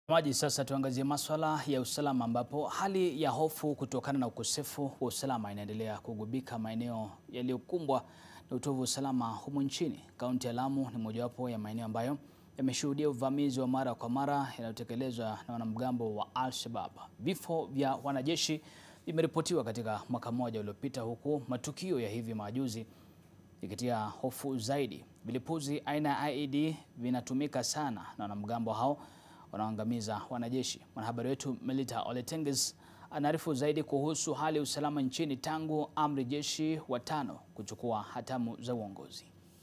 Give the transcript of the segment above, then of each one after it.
Maji sasa tuangazie maswala ya usalama ambapo hali ya hofu kutokana na ukosefu wa usalama inaendelea kugubika maeneo yaliyokumbwa na utovu wa usalama humu nchini. Kaunti ya Lamu ni mojawapo ya maeneo ambayo yameshuhudia uvamizi wa mara kwa mara yanayotekelezwa na wanamgambo wa Al-Shabaab. Vifo vya wanajeshi vimeripotiwa katika mwaka mmoja uliopita, huku matukio ya hivi majuzi ikitia hofu zaidi. Vilipuzi aina ya IED vinatumika sana na wanamgambo hao wanaoangamiza wanajeshi. Mwanahabari wetu Melita Oletenges anaarifu zaidi kuhusu hali ya usalama nchini tangu amri jeshi watano kuchukua hatamu za uongozi.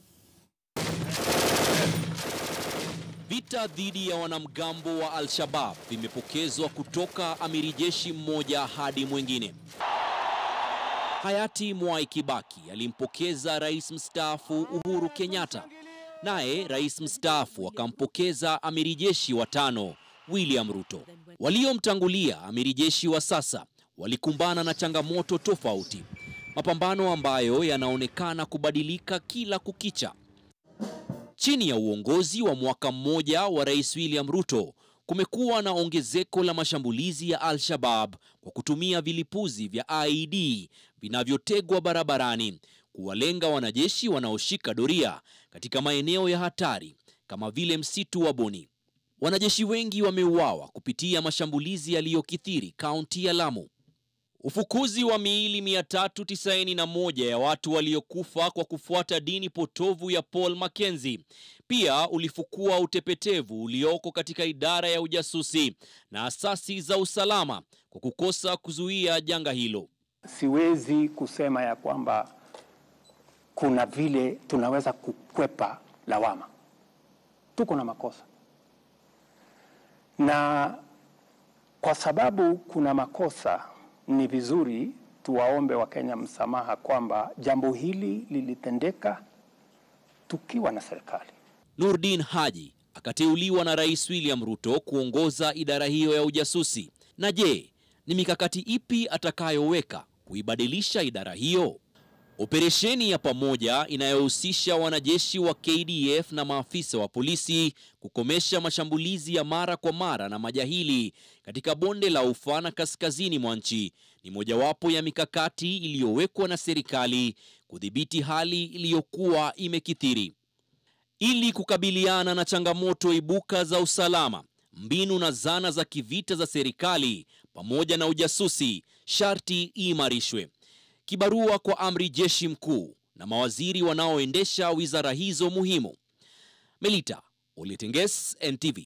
Vita dhidi ya wanamgambo wa Al-Shabaab vimepokezwa kutoka amiri jeshi mmoja hadi mwingine. Hayati Mwai Kibaki alimpokeza rais mstaafu Uhuru Kenyatta, naye rais mstaafu akampokeza amiri jeshi wa tano William Ruto. Waliomtangulia amiri jeshi wa sasa walikumbana na changamoto tofauti, mapambano ambayo yanaonekana kubadilika kila kukicha. Chini ya uongozi wa mwaka mmoja wa rais William Ruto kumekuwa na ongezeko la mashambulizi ya Al-Shabaab kwa kutumia vilipuzi vya IED vinavyotegwa barabarani kuwalenga wanajeshi wanaoshika doria katika maeneo ya hatari kama vile msitu wa Boni. Wanajeshi wengi wameuawa kupitia mashambulizi yaliyokithiri kaunti ya Lamu. Ufukuzi wa miili 391 ya watu waliokufa kwa kufuata dini potovu ya Paul Mackenzie pia ulifukua utepetevu ulioko katika idara ya ujasusi na asasi za usalama kwa kukosa kuzuia janga hilo. Siwezi kusema ya kwamba kuna vile tunaweza kukwepa lawama. Tuko na makosa, na kwa sababu kuna makosa, ni vizuri tuwaombe Wakenya msamaha kwamba jambo hili lilitendeka tukiwa na serikali. Nurdin Haji akateuliwa na Rais William Ruto kuongoza idara hiyo ya ujasusi. Na je, ni mikakati ipi atakayoweka kuibadilisha idara hiyo? Operesheni ya pamoja inayohusisha wanajeshi wa KDF na maafisa wa polisi kukomesha mashambulizi ya mara kwa mara na majahili katika bonde la Ufa na kaskazini mwa nchi ni mojawapo ya mikakati iliyowekwa na serikali kudhibiti hali iliyokuwa imekithiri. Ili kukabiliana na changamoto ibuka za usalama, mbinu na zana za kivita za serikali pamoja na ujasusi sharti iimarishwe. Kibarua kwa amri jeshi mkuu na mawaziri wanaoendesha wizara hizo muhimu. Melita Oletenges, NTV.